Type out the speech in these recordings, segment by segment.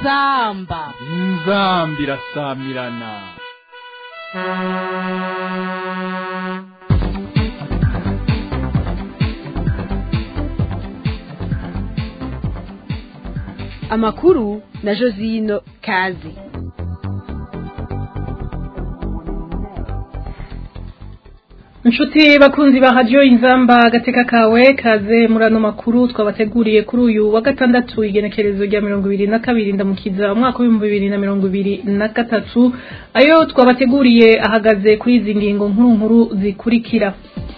inzamba inzamba irasamirana amakuru na josino kazi inshuti bakunzi ba radiyo inzamba agateka kawe kaze muri ano makuru twabateguriye kuri uyu wa gatandatu igenekerezo rya mirongo ibiri na kabiri ndamukiza umwaka w'ibihumbi bibiri na mirongo ibiri na gatatu ayo twabateguriye ahagaze kuri izi ngingo nkuru nkuru zikurikira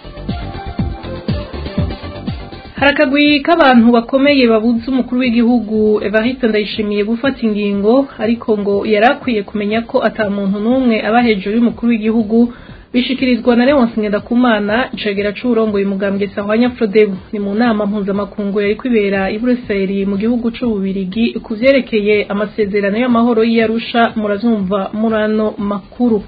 hari akagwi k'abantu bakomeye babuze umukuru w'igihugu evariste ndayishimiye gufata ingingo ariko ngo yari akwiye kumenya ko ata muntu n'umwe aba hejuru y'umukuru w'igihugu bishikirizwa na Leonce Ngendakumana icegera c'uburongoye umugambwe Sahwanya Frodebu ni mu nama mpuzamakungu yari kwibera i Bruxelles mu gihugu c'ububirigi ku vyerekeye amasezerano y'amahoro y'Arusha murazumva murano makuru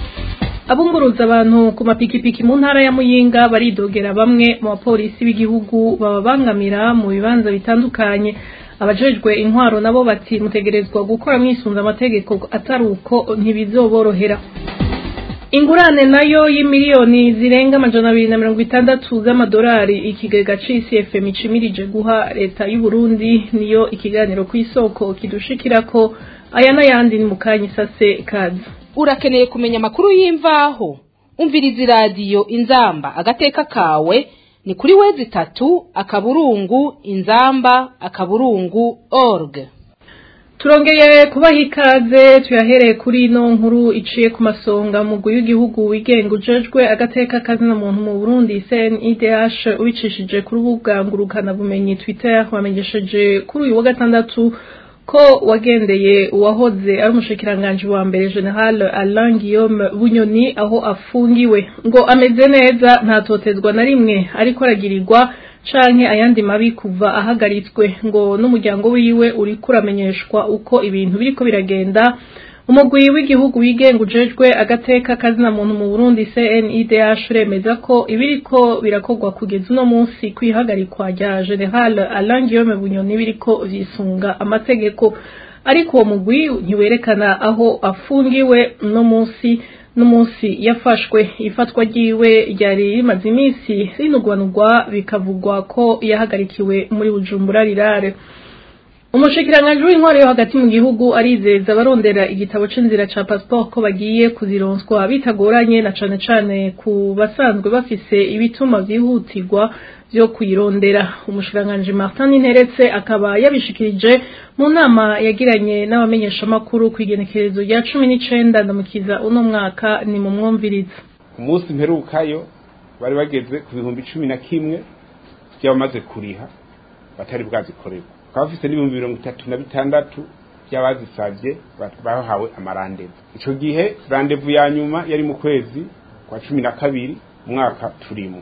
abunguruza abantu ku mapikipiki mu ntara ya Muyinga baridogera bamwe mu bapolisi b'igihugu bababangamira mu bibanza bitandukanye abajejwe intwaro nabo bati mutegerezwa gukora mwisunza amategeko atari uko ntibizoborohera ingurane nayo y'imiliyoni zirenga amajana abiri na mirongo itandatu z'amadolari ikigega c'icfm icimirije guha leta y'u Burundi niyo ikiganiro ku isoko kidushikirako aya n'ayandi ni mu kanya isase kazi urakeneye kumenya amakuru y'imvaho umviriza iradiyo inzamba agateka kawe ni kuri wezi itatu akaburungu inzamba akaburungu org turongeye kubaha ikaze tuyahereye kuri ino nkuru iciye ku masonga mugwi w'igihugu wigenga ujejwe agateka kazina muntu mu Burundi CNIDH ubicishije ku rubuga ngurukana bumenyi Twitter wamenyesheje kuri uyu wa gatandatu ko wagendeye uwahoze ari umushikiranganje wa mbere General Alain Guillaume Bunyoni aho afungiwe ngo ameze neza ntatotezwa na rimwe ariko aragirirwa canke ayandi mabi kuva ahagaritswe ngo n'umuryango wiwe uri kuramenyeshwa uko ibintu biriko biragenda umugwi w'igihugu wigenga ujejwe agateka kazina muntu mu Burundi CNIDH remeza ko ibiriko birakorwa kugeza uno munsi kwihagarikwa rya General Alain Guillaume Bunyoni biriko vyisunga amategeko ariko uwo mugwi ntiwerekana aho afungiwe no munsi n'umunsi yafashwe ifatwa ryiwe ryari rimaze iminsi rinugwanugwa bikavugwa ko yahagarikiwe muri bujumbura rirare umushikiranganji w'intwari yo hagati mu gihugu arizeza abarondera igitabo c'inzira ca passport ko bagiye kuzironswa bitagoranye na cane cane ku basanzwe bafise ibituma vyihutirwa vyo kuyirondera umushikiranganji Martin Interetse akaba yabishikirije mu nama yagiranye n'abamenyeshamakuru ku igenekerezo rya cumi n'icenda ndamukiza uno mwaka ni mu mwumviriza umunsi mperukayo bari bageze ku bihumbi cumi na kimwe by'abamaze kuriha batari bwazikorerwa bakaba bafise n'ibihumbi mirongo itatu na bitandatu by'abazisavye bahawe amarandevu ico gihe randevu ya nyuma yari mu kwezi kwa cumi na kabiri umwaka turimo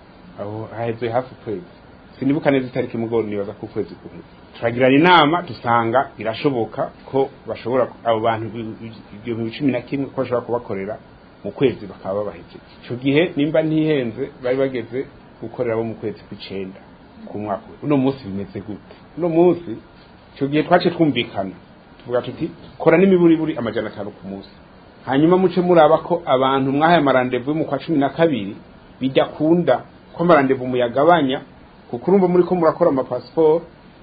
aho haheze hafi ukwezi sinibuka neza itariki mugoro nibaza ko ukwezi kumwe turagirana inama dusanga birashoboka ko bashobora abo bantu ibihumbi cumi na kimwe ko bashobora kubakorera mu kwezi bakaba babahejeje ico gihe nimba ntihenze bari bageze gukorera bo mu kwezi kw'icenda ku mwaka uno munsi bimeze gute uno munsi ico gihe twace twumvikana tuvuga tuti kora n'imiburiburi amajana atanu ku munsi hanyuma muce muraba ko abantu mwahaye amarandevu yo mu kwa cumi na kabiri bijya kunda ko amarandevu muyagabanya kuko urumva muri ko murakora amapasiporo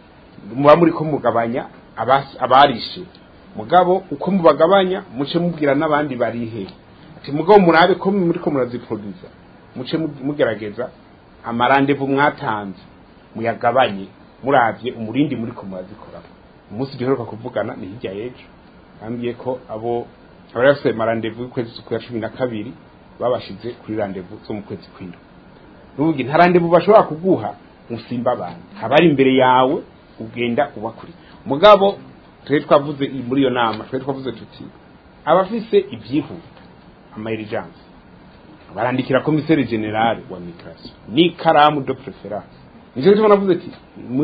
muba muri ko mugabanya abarishe mugabo uko mubagabanya muce mubwira n'abandi barihe ati mugabo murabe ko muri ko muraziproduza muce mugerageza amarandevu mwatanze muyagabanye muravye umurindi muri ko murazikora umunsi duheruka kuvugana ni hirya y'ejo bambwiye ko abo abari bafite amarandevu y'ukwezi kwa cumi na kabiri babashize kuri randevu zo mu kwezi kw'indwi nubugi nta randevu bashobora kuguha musimba abantu haba ari imbere yawe ugenda ubakuri mugabo twe twavuze muri iyo nama twe twavuze tuti abafise ibyihuta amairijanse barandikira komiseri generale wa migration ni karamu de preference nicyo gituma navuze ati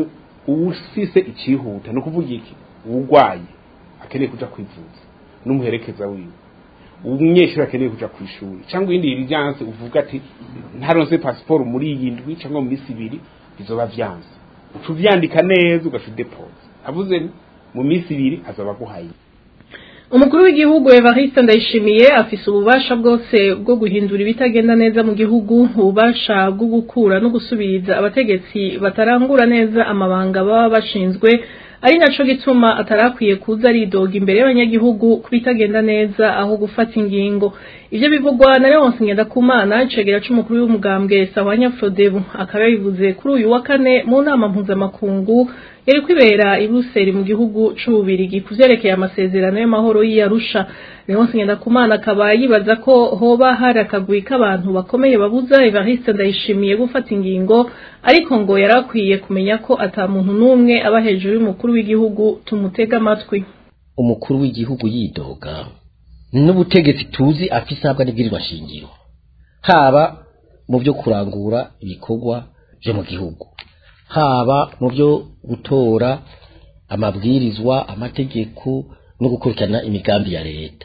uwufise ikihuta ni ukuvuga iki uwugwaye akeneye kuja kwivuza n'umuherekeza wiwe umunyeshuri akeneye kuja ku ishuri cyangwa iyindi irijanse uvuga ati ntaronse pasiporo muri iyi ndwi cyangwa mu minsi ibiri bizoba vyanze uca uvyandika neza ugaca udepoza avuze mu minsi ibiri azoba aguhaye umukuru w'igihugu Evariste Ndayishimiye afise ububasha bwose bwo guhindura ibitagenda neza mu gihugu ububasha bwo gukura no gusubiriza abategetsi batarangura neza amabanga baba bashinzwe ari naco gituma atarakwiye kuza aridoga imbere y'abanyagihugu kubitagenda neza aho gufata ingingo ivyo bivugwa na Leonce Ngendakumana icegera c'umukuru w'umugambwe Sawanya Frodebu akaba yabivuze kuri uyu wa kane mu nama mpuzamakungu yari kwibera i Buruseli mu gihugu c'ububirigi kuvyerekeye amasezerano y'amahoro y'Arusha Leonce Ngendakumana akaba yibaza ko hoba hari akagwi k'abantu bakomeye babuza Evariste Ndayishimiye gufata ingingo ariko ngo yarakwiye kumenya ko ata muntu n'umwe aba hejuru y'umukuru w'igihugu tumutega amatwi umukuru w'igihugu yidoga n'ubutegetsi tuzi afise ahabwa n'ibwirizwa shingiro haba mu byo kurangura ibikorwa byo mu gihugu haba mu byo gutora amabwirizwa amategeko no gukurikirana imigambi ya leta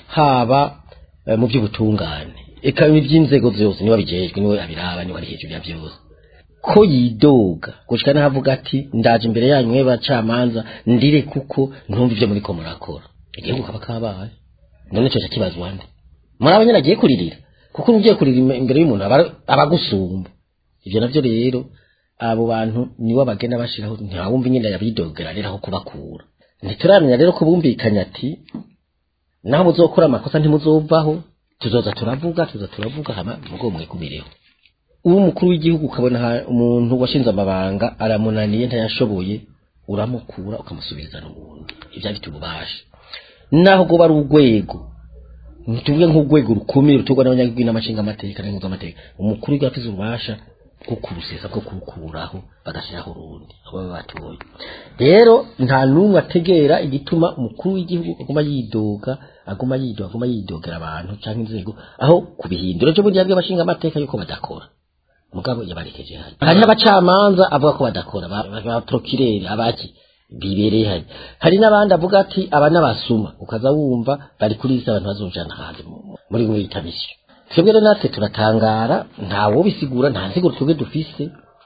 haba eh, mu by'ubutungane eka iby'inzego zose niwe abijejwe niwe abiraba niwe ari hejuru ya byose ko yidoga gushika n'ahavuga ati ndaje imbere yanyu mwe bacamanza ndire kuko ntumva ivyo muriko murakora igihugu kaba kabaye none cyo kibazwa nde muri abanyene agiye kuririra kuko ugiye kurira im- imbere y'umuntu aba- aba agusumba ivyo navyo rero abo bantu nibo bagenda bashiraho ntawumva nyine yabidogera rero aho kubakura ntituramenya rero ko bumvikanye ati naho muzokora amakosa ntimuzovaho tuzoza turavuga tuza turavuga hama mugo mwikumireho uwo umukuru w'igihugu ukabona ha- umuntu washinze amabanga aramunaniye ntayashoboye uramukura ukamusubiriza n'ubundi ibyo afite ububasha naho goba ari urwego tuvuge nk'urwego rukomeye rutorwa n'abanyagihugu n'amashinga amateka n'impuzamateka umukuru w'igihugu afite ububasha bwo kurusesa bwo kurukuraho bagashyiraho urundi abo baba batoye rero nta n'umwe ategera igituma umukuru w'igihugu aguma yidoga aguma yidoga aguma yidogera abantu cyangwa inzego aho kubihindura cyo burya bw'abashinga amateka yuko badakora mugabo yabarekeje hari hari n'abacamanza avuga ko badakora ba- ba- ba prokireri abaki bibereye hari hari n'abandi avuga ati aba n'abasuma ukaza wumva bari kuri isi abantu bazunjana hanze mu- muri bimwe bita misiyo twebwe rero natwe turatangara ntawo bisigura nta nsiguro twebwe dufise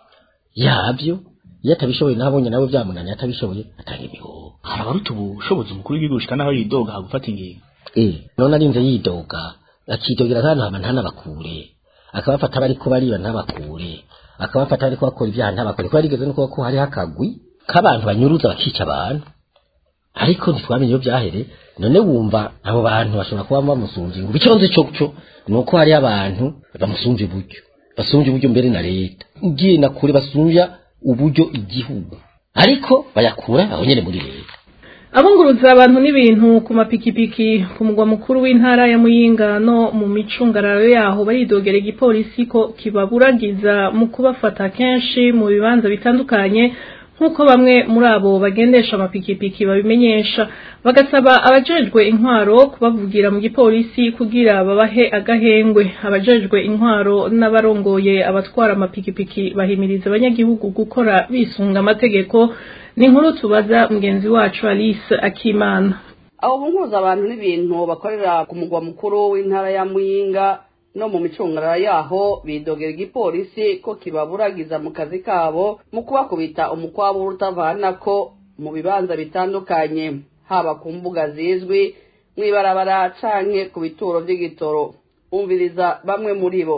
yabyo iyo atabishoboye nabonye nawe byamunaniye atabishoboye atanga imihoho hari abaruta ubushobozi umukuru w'igihugu gushika naho yidoga hagufata ingingo eh none arinze yidoga akidogera nk'ahantu hama ntanabakure akabafata bariko bariba ntabakure akabafata bariko bakora ibyaha ntabakure ko yarigeze no kuba ko hariho akagwi k'abantu banyuruza bakica abantu ariko ntitwamenye iyo byahere none wumva abo bantu bashobora kuba bamusumvye ngo icyo nzi cyo cyo ni uko hariho abantu bamusumvye uburyo basumvye uburyo mbere na leta ugiye na kure basumvya uburyo igihugu ariko bayakura aho nyene muri leta abunguruza abantu n'ibintu ku mapikipiki ku mugwa mukuru w'intara ya muyinga no mu micungararo yaho baridogera igipolisi ko kibaburagiza mu kubafata kenshi mu bibanza bitandukanye nk'uko bamwe muri abo bagendesha amapikipiki babimenyesha bagasaba abajejwe intwaro kubavugira mu gipolisi kugira babahe agahengwe abajejwe intwaro n'abarongoye abatwara amapikipiki bahimiriza abanyagihugu gukora bisunga amategeko ni inkuru tubaza mugenzi wacu Alice Akimana abo bunguza abantu n'ibintu bakorera ku mugwa mukuru w'intara ya muyinga no mu micungararo yaho bidogera igipolisi ko kibaburagiza mu kazi kabo mu kubakubita umukwabu utavanako mu bibanza bitandukanye haba ku mbuga zizwi mw'ibarabara canke ku bituro vy'igitoro umviriza bamwe muri bo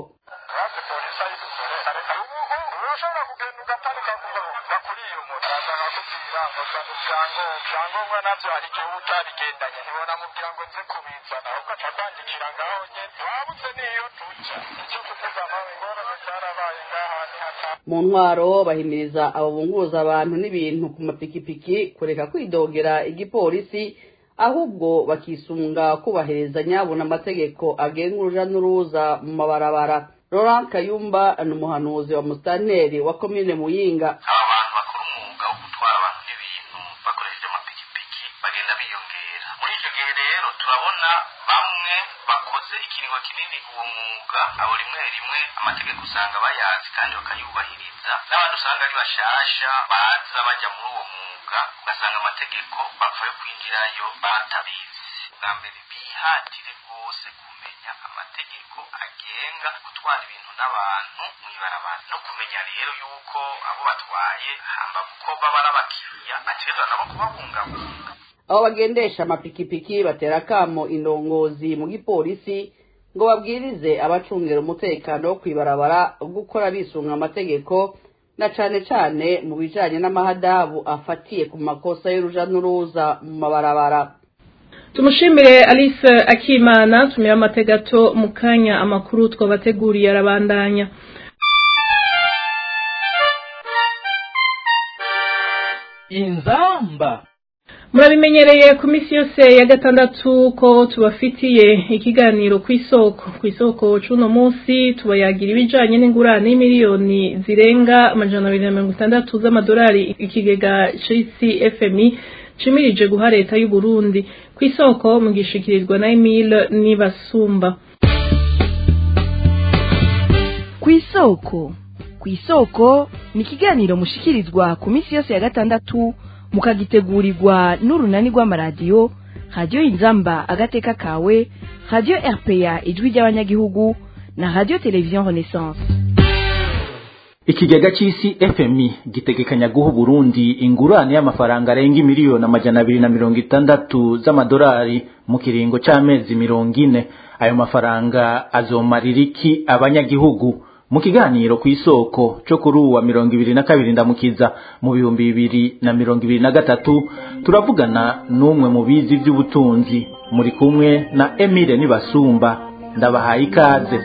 urashobora kugenda ugaparika bakuriye umuntu araza akakubwira ngo zana ibyangombwa ibyangombwa nabyo hari igihe uba utabigendanye ntibanamubwira ngo nze kubizana ahubwo aca kwandikira ngaho nyene wabuze n'iyo tuja icyo kuvuga nawe ingorane zarabaye ngaha ni hata mu ntwaro bahimiriza abo bunguza abantu n'ibintu ku mapikipiki kureka kwidogera igipolisi ahubwo bakisunga kubahiriza nyabuna amategeko agenga uruja n'uruza mu mabarabara Laurent Kayumba ni umuhanuzi wa musitanteri wa komine Muyinga aba bantu bakora umwuga wo gutwara abantu n'ibintu bakoresheje amapikipiki bagenda biyongera muri icyo gihe rero turabona bamwe bakoze ikiringo kinini uwo mwuga abo rimwe rimwe amategeko usanga bayazi kandi bakayubahiriza n'abandi usanga ari bashasha baza bajya muri uwo mwuga ugasanga amategeko bapfa yo kwinjirayo batabizi bwa mbere bihatire rwose kumenya kumenya amategeko agenga gutwara ibintu n'abantu mw'ibarabara no kumenya rero yuko abo batwaye hambavu ko baba ari abakiriya bategerezwa nabo kubabungabunga abo bagendesha amapikipiki batera akamo indongozi mu gipolisi ngo babwirize abacungira umutekano wo kwibarabara gukora bisunga amategeko na cane cane mu bijanye n'amahadabu afatiye ku makosa y'uruja n'uruza mu mabarabara tumushimire alice akimana tumira amategato mu kanya amakuru twabateguriye arabandanya inzamba murabimenyereye ku minsi yose ya gatandatu ko tubafitiye ikiganiro ku isoko ku isoko c'uno munsi tubayagira ibijanye n'ingurane y'imiliyoni zirenga amajana abiri na mirongo itandatu z'amadolari ikigega c'isi fmi cimirije guha leta y'u Burundi ku isoko mu gishikirizwa na Emile Nibasumba ku isoko ku isoko ni ikiganiro mushikirizwa ku minsi yose ya gatandatu mukagitegurirwa n'urunani rw'amaradiyo radiyo inzamba agateka kawe radiyo rpa ijwi ry'abanyagihugu na radiyo televiziyo renaissance ikigega c'isi fmi gitegekanya guha uburundi ingurane y'amafaranga arenga imiliyoni amajana abiri na mirongo itandatu z'amadolari mu kiringo c'amezi mirongo ine ayo mafaranga azomarira iki abanyagihugu mu kiganiro ku isoko cyo kuri uwa mirongo ibiri na kabiri ndamukiza mu bihumbi bibiri na mirongo ibiri na gatatu turavugana n'umwe mu bizi by'ubutunzi muri kumwe na emile nibasumba ndabahaye ikaze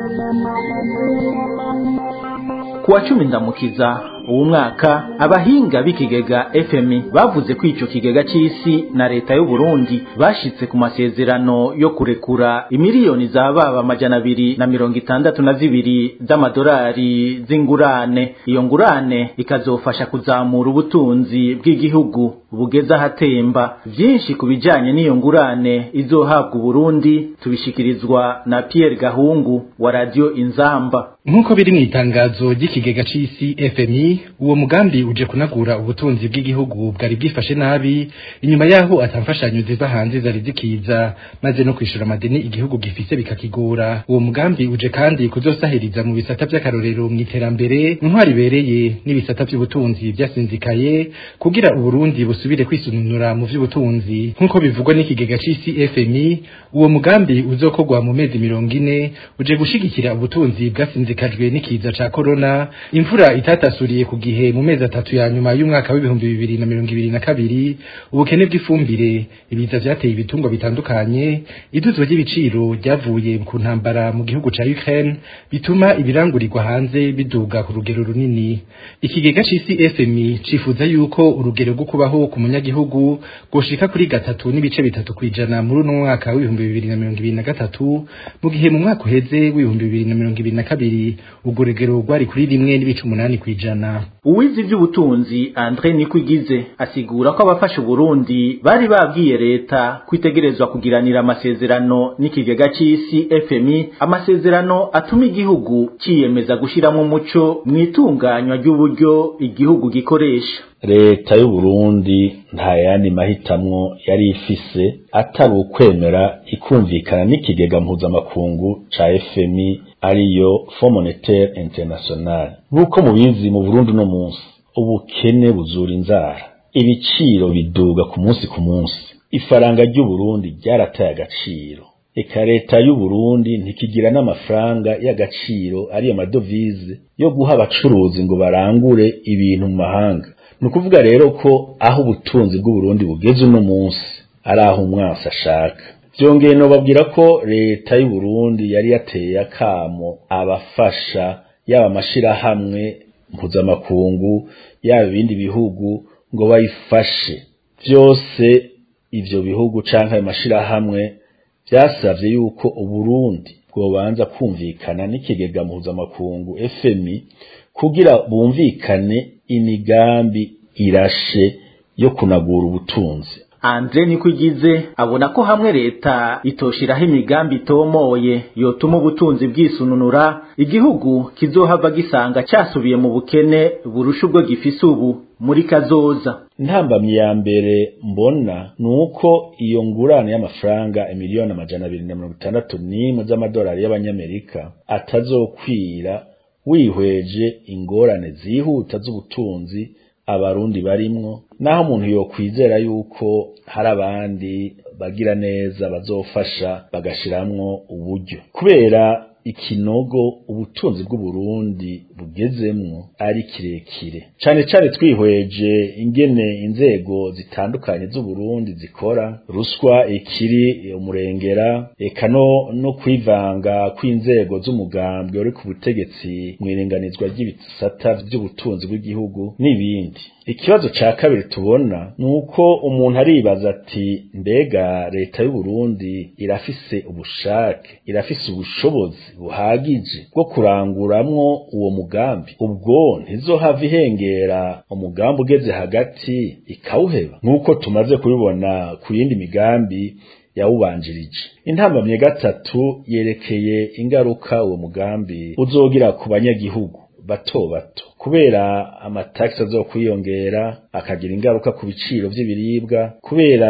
ku wa cumi ndamukiza uwo mwaka abahinga b'ikigega fmi bavuze ko ico kigega c'isi na leta y'u Burundi bashitse ku masezerano yo kurekura imiliyoni zababa amajana abiri na mirongo itandatu na zibiri z'amadolari z'ingurane iyo ngurane ikazofasha kuzamura ubutunzi bw'igihugu bugeze ahatemba vyinshi ku bijanye n'iyo ngurane izohabwa Burundi tubishikirizwa na Pierre Gahungu wa radio Inzamba nk'uko biri mu itangazo ry'ikigega c'isi fmi uwo mugambi uje kunagura ubutunzi bw'igihugu bwari bwifashe nabi inyuma yaho atamfashanyo ziva hanze zari zikiza maze no kwishura amadeni igihugu gifise bikakigora uwo mugambi uje kandi kuzosahiriza mu bisata vy'akarorero mu iterambere intwari ibereye n'ibisata vy'ubutunzi vyasinzikaye kugira uburundi busubire kwisununura mu vy'ubutunzi nk'uko bivugwa n'ikigega c'isi fmi uwo mugambi uzokorwa mu mezi mirongo ine uje gushigikira ubutunzi bwasinzikajwe n'ikiza ca corona imvura itatasuriye ku gihe mu mezi atatu ya nyuma y'umwaka w'ibihumbi bibiri na mirongo ibiri na kabiri ubukene bw'ifumbire ibiza vyateye ibitungwa bitandukanye iduzwa ry'ibiciro ryavuye ku ntambara mu gihugu ca Ukraine bituma ibirangurirwa hanze biduga ku rugero runini ikigega c'isi FMI cifuza yuko urugero rwo kubaho ku munyagihugu goshika kuri gatatu n'ibice bitatu kwijana muri uno mwaka w'ibihumbi bibiri na mirongo ibiri na gatatu mu gihe mu mwaka uheze w'ibihumbi bibiri na mirongo ibiri na kabiri urwo rugero rwari kuri rimwe n'ibice umunani kwijana uwize ivy'ubutunzi Andre Nikwigize asigura ko abafasha Burundi bari babwiye leta kwitegerezwa kugiranira amasezerano n'ikigega c'isi FMI amasezerano atuma igihugu ciyemeza gushiramo umuco mwitunganywa ry'uburyo igihugu gikoresha leta y'u Burundi nta yandi mahitamwo yari ifise atari ukwemera ikumvikana n'ikigega mpuzamakungu ca FMI ariyo Fond Monetaire International nk'uko mubizi mu Burundi no munsi ubukene buzura inzara ibiciro biduga ku munsi ku munsi ifaranga ry'u Burundi ryarataye agaciro eka leta y'u Burundi ntikigira n'amafaranga y'agaciro ariyo madovize yo guha abacuruzi ngo barangure ibintu mu mahanga ni ukuvuga rero ko aho ubutunzi bw'uburundi bugeze uno munsi ari aho umwasi ashaka byongeye nobabwira ko leta y'u Burundi yari yateye akamo abafasha yaba amashirahamwe mpuzamakungu yaba ibindi bihugu ngo bayifashe byose ivyo bihugu canke ayo mashirahamwe byasavye yuko uburundi bwobanza kumvikana n'ikigega mpuzamakungu FMI kugira bumvikane imigambi irashe yo kunagura ubutunzi andre niko igize abona ko hamwe leta itoshiraho imigambi itomoye yotuma ubutunzi bwisununura igihugu kizohava gisanga cyasubiye mu bukene burusha ubwo gifise ubu muri kazoza intambamyi ya mbere mbona ni uko iyo ngurane y'amafaranga imiliyoni amajana abiri na mirongo itandatu n'imwe z'amadolari y'abanyamerika atazokwira wihweje ingorane zihuta z'ubutunzi abarundi barimwo naho umuntu yokwizera yuko hari abandi bagira neza bazofasha bagashiramwo uburyo kubera ikinogo ubutunzi bw'uburundi bugezemwo ari kirekire cane cane twihweje ingene inzego zitandukanye z'uburundi zikora ruswa ikiri umurengera eka no no kwivanga kw'inzego z'umugambwe uri ku butegetsi mwirenganizwa ry'ibisata vy'ubutunzi bw'igihugu n'ibindi ikibazo ca kabiri tubona ni uko umuntu aribaza ati mbega leta y'uburundi irafise ubushake irafise ubushobozi buhagije bwo kuranguramwo uwo mugambi ubwo ntizohava ihengera umugambi ugeze hagati ikawuheba nk'uko tumaze kubibona ku yindi migambi yawubanjirije intambamye gatatu yerekeye ingaruka uwo mugambi uzogira ku banyagihugu bato bato kubera amatagisi azokwiyongera akagira ingaruka ku biciro vy'ibiribwa kubera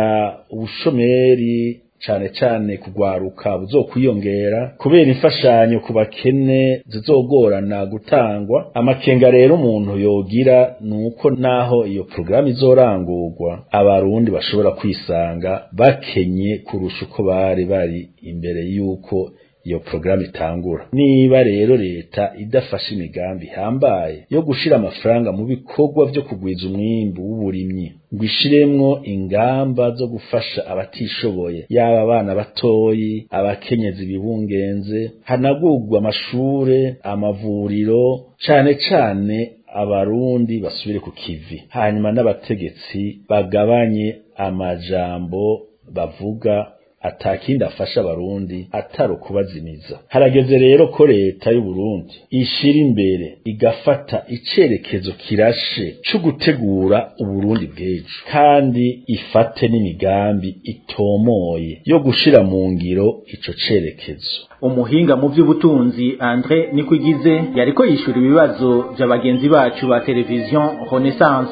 ubushomeri cane cane kugwaruka buzokwiyongera kubera imfashanyo ku bakene zizogorana gutangwa amakenga rero umuntu yogira nuko naho iyo programu izorangurwa abarundi bashobora kwisanga bakenye kurusha uko bari bari imbere yuko iyo programu itangura niba rero leta idafashe imigambi ihambaye yo gushira amafaranga mu bikorwa vyo kugwiza umwimbu w'uburimyi ngo ishiremwo ingamba zo gufasha abatishoboye yaba abana batoyi abakenyezi bibungenze hanagurwa amashure amavuriro cane cane abarundi basubire ku kivi hanyuma n'abategetsi bagabanye amajambo bavuga atakindi afasha abarundi atari ukubazimiza harageze rero ko leta y'uburundi ishira imbere igafata icerekezo kirashe co gutegura uburundi bw'ejo kandi ifate n'imigambi itomoye yo gushira mu ngiro ico cerekezo umuhinga mu by'ubutunzi Andre Nikwigize yariko yishura ibibazo bya bagenzi bacu ba televiziyo Renaissance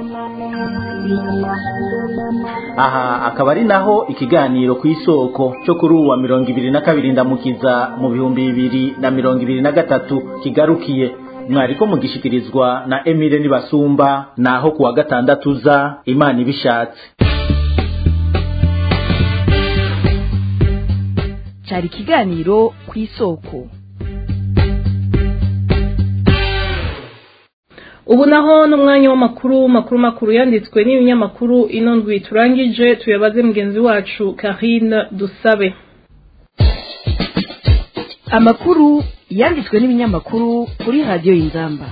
aha akaba ari naho ikiganiro ku isoko cyo kuri uwa mirongo ibiri na kabiri ndamukiza mu bihumbi bibiri na mirongo ibiri na gatatu kigarukiye mwariko mugishikirizwa na Emile Nibasumba naho kuwa gatandatu za Imana ibishatse cyari ikiganiro ku isoko ubu naho n'umwanya w'amakuru makuru makuru yanditswe n'ibinyamakuru ino ndwi turangije tuyabaze mugenzi wacu Karine Dusabe amakuru yanditswe n'ibinyamakuru kuri radiyo y'inzamba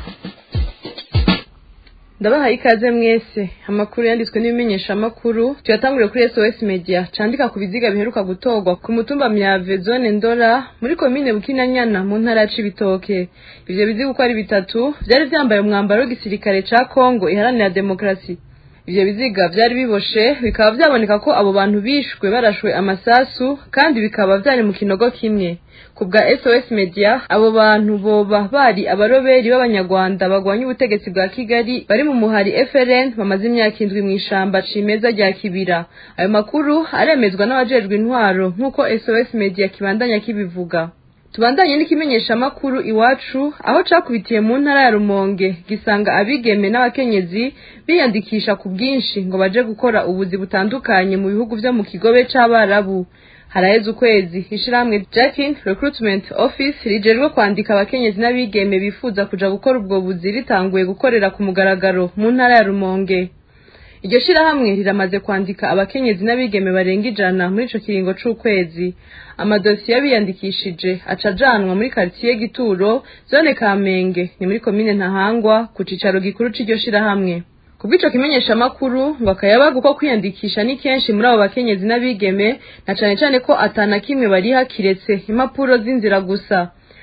ndabahaye ikaze mwese amakuru yanditswe n'ibimenyeshamakuru tuyatangure kuri SOS Media candika ku biziga biheruka gutorwa ku mutumba myave zone ndora muri komine bukinanyana mu ntara ya Cibitoke ivyo biziga uko ari bitatu vyari vyambaye umwambaro w'igisirikare ca Kongo iharanira demokrasi ivyo biziga vyari biboshe bikaba vyaboneka ko abo bantu bishwe barashwe amasasu kandi bikaba vyari mu kinogo kimwe ku bwa SOS Media abo bantu boba bari abaroberi b'abanyarwanda bagwanya ubutegetsi bwa Kigali bari mu muhari FRN bamaze imyaka indwi mu ishamba cimeza rya Kibira ayo makuru aremezwa n'abajejwe intwaro nk'uko SOS Media kibandanya kibivuga tubandanye n'ikimenyesha makuru iwacu aho cakubitiye mu ntara ya Rumonge gisanga abigeme n'abakenyezi biyandikisha ku bwinshi ngo baje gukora ubuzi butandukanye mu bihugu vyo mu kigobe c'abarabu haraheze ukwezi ishirahamwe Jackin Recruitment Office rijejwe kwandika abakenyezi n'abigeme bifuza kuja gukora ubwo buzi ritanguye gukorera ku mugaragaro mu ntara ya Rumonge iryo shirahamwe riramaze kwandika abakenyezi n'abigeme barenga ijana muri ico kiringo c'ukwezi amadosiye biyandikishije aca ajanwa muri quartier Gituro zone Kamenge ni muri komine Ntahangwa ku cicaro gikuru c'iryo shirahamwe kubw'ico kimenyesha makuru ngo akayabaga uko kwiyandikisha ni kenshi muri abo bakenyezi n'abigeme na cane cane ko atana kimwe bariha kiretse impapuro z'inzira gusa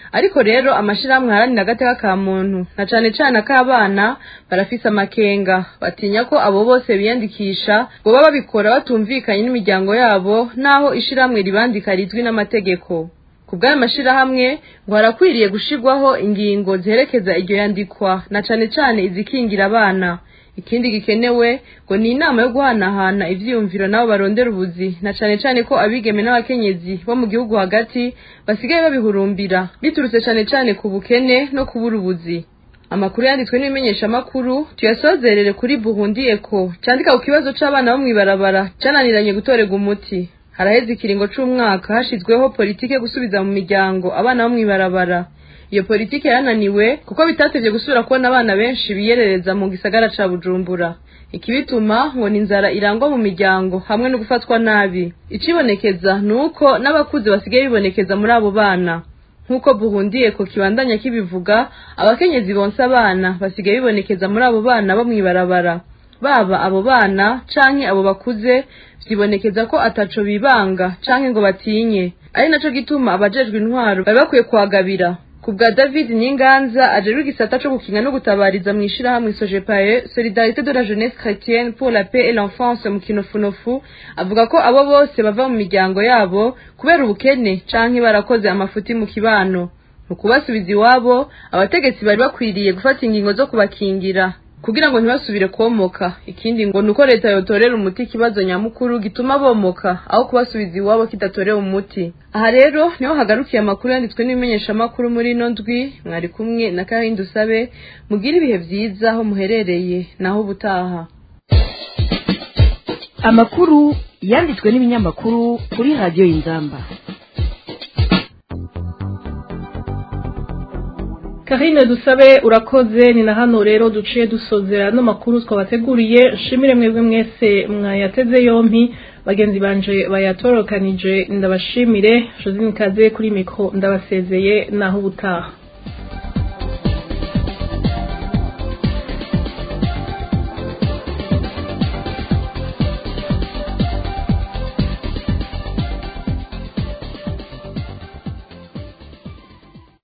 ariko rero amashirahamwe aharanira agateka ka muntu na cane cane ak'abana barafise amakenga batinya ko abo bose biyandikisha ngo baba babikora batumvikanye n'imiryango yabo naho ishirahamwe ribandika rizwi n'amategeko ku bw'ayo mashirahamwe ngo harakwiriye gushirwaho ingingo ziherekeza iryo yandikwa na cane cane izikingira abana ikindi gikenewe ngo ni inama yo guhanahana ivyiyumviro nabo barondera ubuzi na cane cane ko abigeme n'abakenyezi bo mu gihugu hagati basigaye babihurumbira biturutse cane cane ku bukene no kubura ubuzi amakuru yanditswe n'ibimenyeshamakuru tuyasozerere kuri burundi eko candika ku kibazo c'abana bo mw'ibarabara cananiranye gutorerwa umuti haraheze ikiringo c'umwaka hashizweho politike yo gusubiza mu miryango abana bo mw'ibarabara iyo politike yananiwe kuko bitatevye gusubira kubona abana benshi biyerereza mu gisagara ca bujumbura ikibituma ngo ni inzara irangwa mu miryango hamwe no gufatwa nabi icibonekeza ni uko n'abakuze basigaye bibonekeza muri abo bana nk'uko buhundiye ko kibandanya kibivuga abakenyezi bonsa abana basigaye bibonekeza muri abo bana bo mw'ibarabara baba abo bana canke abo bakuze vyibonekeza ko ataco bibanga canke ngo batinye ari naco gituma abajejwe intwaro bari bakwiye kuhagabira ku bwa david nyinganza ajerwa igisata co gukinga no gutabariza mu ishirahamwe sojepaye solidarité de la jeunesse chrétienne pour la paix et l'enfance mu kinofunofu avuga ko abo bose bava mu miryango yabo kubera ubukene canke barakoze amafuti mu kibano mu kubasubiza iwabo abategetsi bari bakwiriye gufata ingingo zo kubakingira kugira ngo ntibasubire komoka ikindi ngo nuko leta yotorera umuti ikibazo nyamukuru gituma bomoka aho kubasubiza iwabo kidatorewe umuti aha rero niho hagarukiye amakuru yanditswe n'ibimenyeshamakuru muri ino ndwi mwari kumwe na karindi usabe mugire ibihe vyiza aho muherereye naho ubutaha amakuru yanditswe n'ibinyamakuru kuri radiyo y'inzamba Karine dusabe urakoze ni na hano rero duciye dusozera no makuru twabateguriye shimire mwebwe mwese mwayateze yompi bagenzi banje bayatorokanije ndabashimire Josine Kaze kuri mikro ndabasezeye naho ubutaha